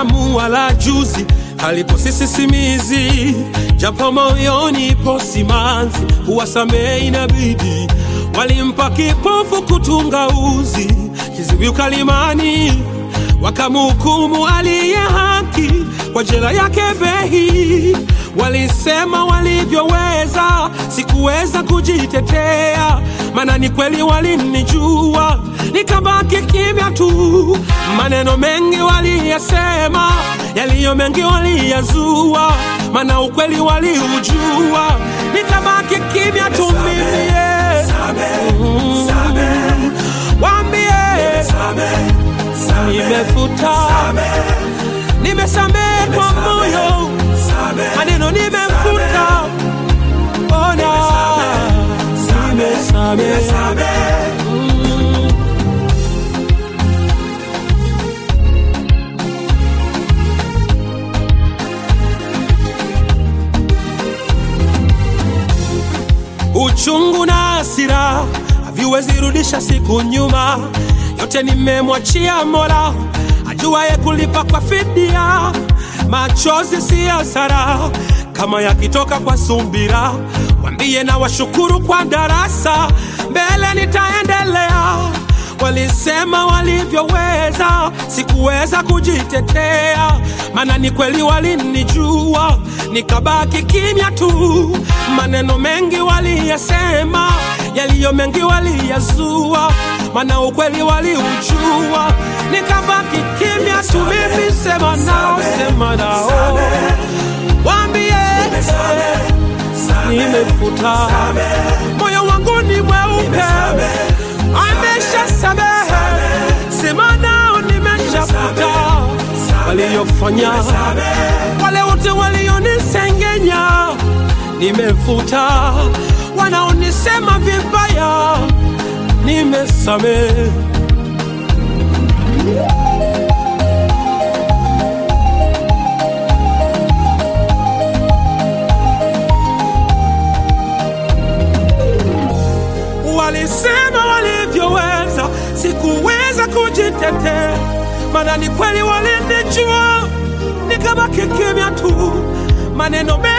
damu wala juzi halipo sisi simizi, japo moyoni ipo simanzi, huwasamehe inabidi. Walimpa kipofu kutunga uzi, kiziwi ukalimani, wakamhukumu aliye haki kwa jela yake Behi. Walisema walivyoweza, sikuweza kujitetea, maana ni kweli walinijua, nikabaki kimya tu. Maneno mengi waliyasema, yaliyo mengi waliyazua, maana ukweli waliujua, nikabaki kimya tu mimi. Mm. Waambie nimefuta, nimesamehe kwa moyo, maneno nimefuta, ona nimesamehe. Mm. Uchungu na hasira haviwezi rudisha siku nyuma, yote nimemwachia Mola ajuaye kulipa kwa fidia. Machozi si hasara kama yakitoka kwa sumbira, wambie na washukuru kwa darasa, mbele nitaendelea. Walisema walivyoweza, sikuweza kujitetea, maana ni kweli walinijua, nikabaki kimya tu. Maneno mengi waliyasema, yaliyo mengi waliyazua, maana ukweli waliujua, nikabaki kimya tu. Mimi sema nao, sema nao, waambie nimefuta, moyo wangu ni mweupe amesha samehe, sema nao nimeshafuta waliyofanya, wale wote walionisengenya nimefuta, wanaonisema vibaya nimesamehe. Walisema walivyoweza, sikuweza kujitetea, maana ni kweli walinijua, nikabaki kimya tu. Maneno mengi